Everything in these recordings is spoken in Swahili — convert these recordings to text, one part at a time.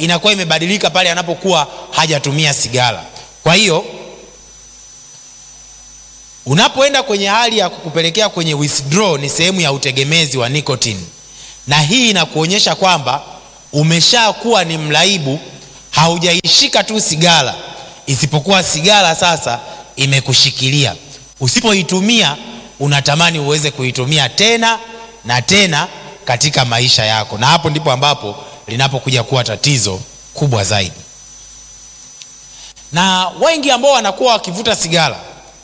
inakuwa imebadilika pale anapokuwa hajatumia sigara. Kwa hiyo unapoenda kwenye hali ya kukupelekea kwenye withdraw, ni sehemu ya utegemezi wa nicotine, na hii inakuonyesha kwamba umeshakuwa ni mraibu, haujaishika tu sigara, isipokuwa sigara sasa imekushikilia. Usipoitumia unatamani uweze kuitumia tena na tena katika maisha yako, na hapo ndipo ambapo linapokuja kuwa tatizo kubwa zaidi. Na wengi ambao wanakuwa wakivuta sigara,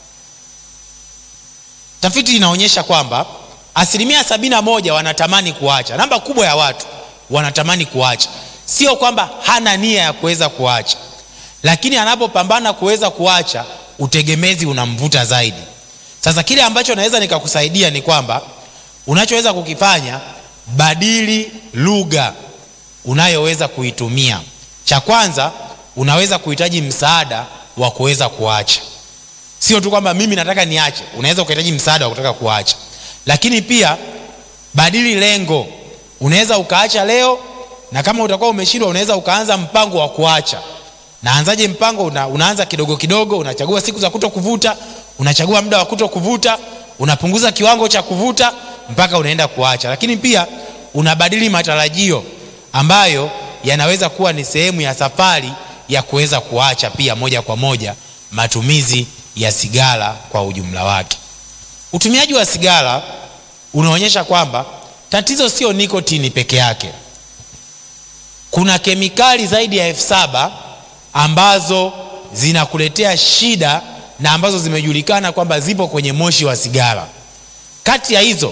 tafiti inaonyesha kwamba asilimia sabini na moja wanatamani kuacha. Namba kubwa ya watu wanatamani kuacha, sio kwamba hana nia ya kuweza kuacha, lakini anapopambana kuweza kuacha, utegemezi unamvuta zaidi. Sasa kile ambacho naweza nikakusaidia ni kwamba unachoweza kukifanya, badili lugha unayoweza kuitumia. Cha kwanza, unaweza kuhitaji msaada wa kuweza kuacha. Sio tu kwamba mimi nataka niache, unaweza ukahitaji msaada wa kutaka kuacha. Lakini pia badili lengo. Unaweza ukaacha leo, na kama utakuwa umeshindwa, unaweza ukaanza mpango wa kuacha. Naanzaje mpango? Una, unaanza kidogo kidogo, unachagua siku za kuto kuvuta, unachagua muda wa kuto kuvuta, unapunguza kiwango cha kuvuta mpaka unaenda kuacha. Lakini pia unabadili matarajio ambayo yanaweza kuwa ni sehemu ya safari ya kuweza kuacha pia moja kwa moja matumizi ya sigara kwa ujumla wake. Utumiaji wa sigara unaonyesha kwamba tatizo sio nikotini peke yake. Kuna kemikali zaidi ya elfu saba ambazo zinakuletea shida na ambazo zimejulikana kwamba zipo kwenye moshi wa sigara. Kati ya hizo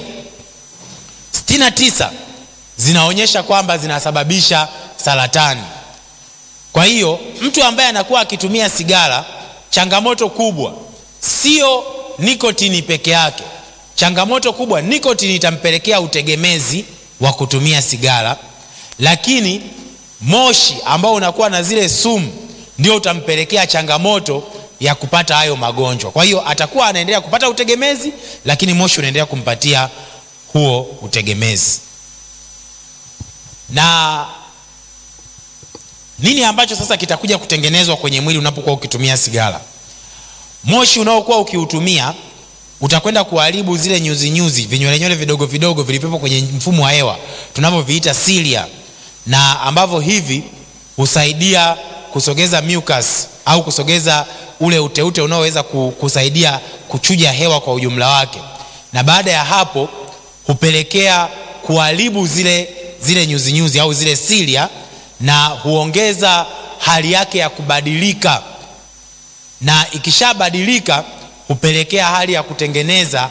69 zinaonyesha kwamba zinasababisha saratani. Kwa hiyo mtu ambaye anakuwa akitumia sigara, changamoto kubwa sio nikotini peke yake. Changamoto kubwa, nikotini itampelekea utegemezi wa kutumia sigara, lakini moshi ambao unakuwa na zile sumu ndio utampelekea changamoto ya kupata hayo magonjwa. Kwa hiyo atakuwa anaendelea kupata utegemezi, lakini moshi unaendelea kumpatia huo utegemezi. Na nini ambacho sasa kitakuja kutengenezwa kwenye mwili unapokuwa ukitumia sigara? Moshi unaokuwa ukiutumia utakwenda kuharibu zile nyuzi nyuzi, vinywele vidogo vidogo vilivyopo kwenye mfumo wa hewa tunavyoviita cilia, na ambavyo hivi husaidia kusogeza mucus au kusogeza ule uteute unaoweza kusaidia kuchuja hewa kwa ujumla wake, na baada ya hapo hupelekea kuharibu zile zile nyuzi nyuzi au zile cilia, na huongeza hali yake ya kubadilika, na ikishabadilika hupelekea hali ya kutengeneza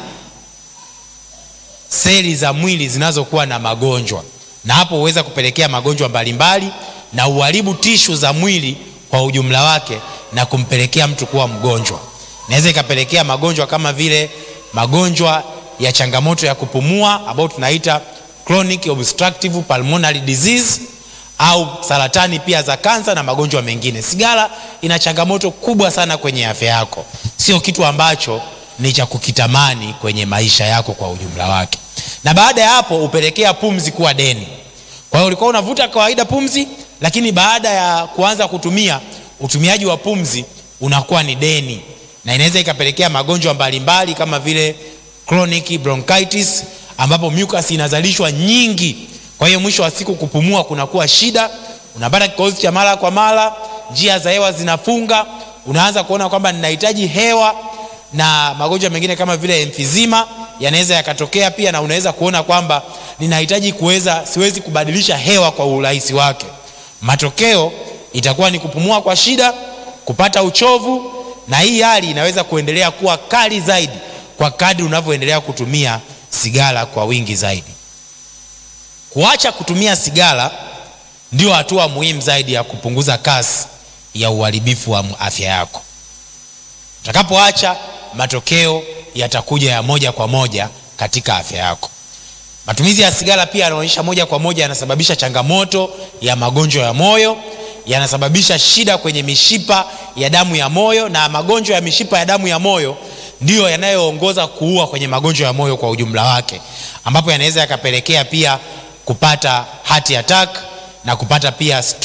seli za mwili zinazokuwa na magonjwa, na hapo huweza kupelekea magonjwa mbalimbali na uharibu tishu za mwili kwa ujumla wake na kumpelekea mtu kuwa mgonjwa. Inaweza ikapelekea magonjwa kama vile magonjwa ya changamoto ya kupumua ambayo tunaita chronic obstructive pulmonary disease au saratani pia za kansa na magonjwa mengine. Sigara ina changamoto kubwa sana kwenye afya yako, sio kitu ambacho ni cha kukitamani kwenye maisha yako kwa ujumla wake. Na baada ya hapo hupelekea pumzi kuwa deni. Kwa hiyo ulikuwa unavuta kawaida pumzi, lakini baada ya kuanza kutumia, utumiaji wa pumzi unakuwa ni deni, na inaweza ikapelekea magonjwa mbalimbali kama vile chronic bronchitis, ambapo mucus inazalishwa nyingi. Kwa hiyo mwisho wa siku kupumua kunakuwa shida, unapata kikohozi cha mara kwa mara, njia za hewa zinafunga, unaanza kuona kwamba ninahitaji hewa, na magonjwa mengine kama vile emphysema yanaweza yakatokea pia, na unaweza kuona kwamba ninahitaji kuweza, siwezi kubadilisha hewa kwa urahisi wake. Matokeo itakuwa ni kupumua kwa shida, kupata uchovu, na hii hali inaweza kuendelea kuwa kali zaidi kwa kadri unavyoendelea kutumia sigara kwa wingi zaidi. Kuacha kutumia sigara ndio hatua muhimu zaidi ya kupunguza kasi ya uharibifu wa afya yako. Utakapoacha, matokeo yatakuja ya moja kwa moja katika afya yako. Matumizi ya sigara pia yanaonyesha moja kwa moja yanasababisha changamoto ya magonjwa ya moyo, yanasababisha shida kwenye mishipa ya damu ya moyo, na magonjwa ya mishipa ya damu ya moyo ndiyo yanayoongoza kuua kwenye magonjwa ya moyo kwa ujumla wake, ambapo yanaweza yakapelekea pia kupata heart attack na kupata pia